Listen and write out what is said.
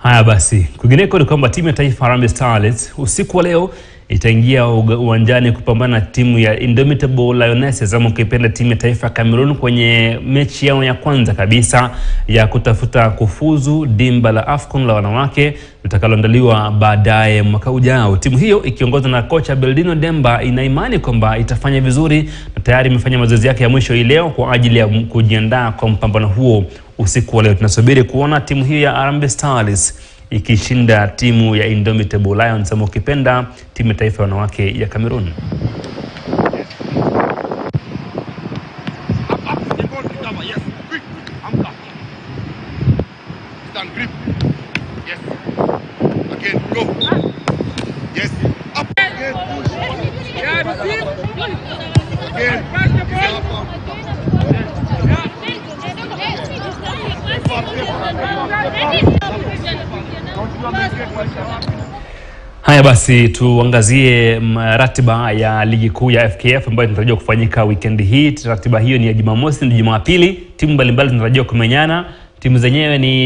Haya basi, kwingineko ni kwamba timu ya taifa Harambee Starlets usiku wa leo itaingia uga- uwanjani kupambana na timu ya Indomitable Lionesses ama ukipenda timu ya taifa ya Cameroon kwenye mechi yao ya kwanza kabisa ya kutafuta kufuzu dimba la AFCON la wanawake litakaloandaliwa baadaye mwaka ujao. Timu hiyo ikiongozwa na kocha Beldino Demba ina imani kwamba itafanya vizuri na tayari imefanya mazoezi yake ya mwisho hii leo kwa ajili ya kujiandaa kwa mpambano huo usiku wa leo. Tunasubiri kuona timu hiyo ya Harambee Starlets ikishinda timu ya Indomitable Lions ama ukipenda timu ya taifa ya wanawake ya Cameroon. Up, up, step on, recover, yes. Quick, anchor. Stand, grip. Yes. Again, go. Yes. Up. Again, push. Again. Haya basi, tuangazie mm, ratiba ya ligi kuu ya FKF ambayo inatarajiwa kufanyika wikendi hii. Ratiba hiyo ni ya Jumamosi na Jumapili. Timu mbalimbali zinatarajiwa kumenyana. Timu zenyewe ni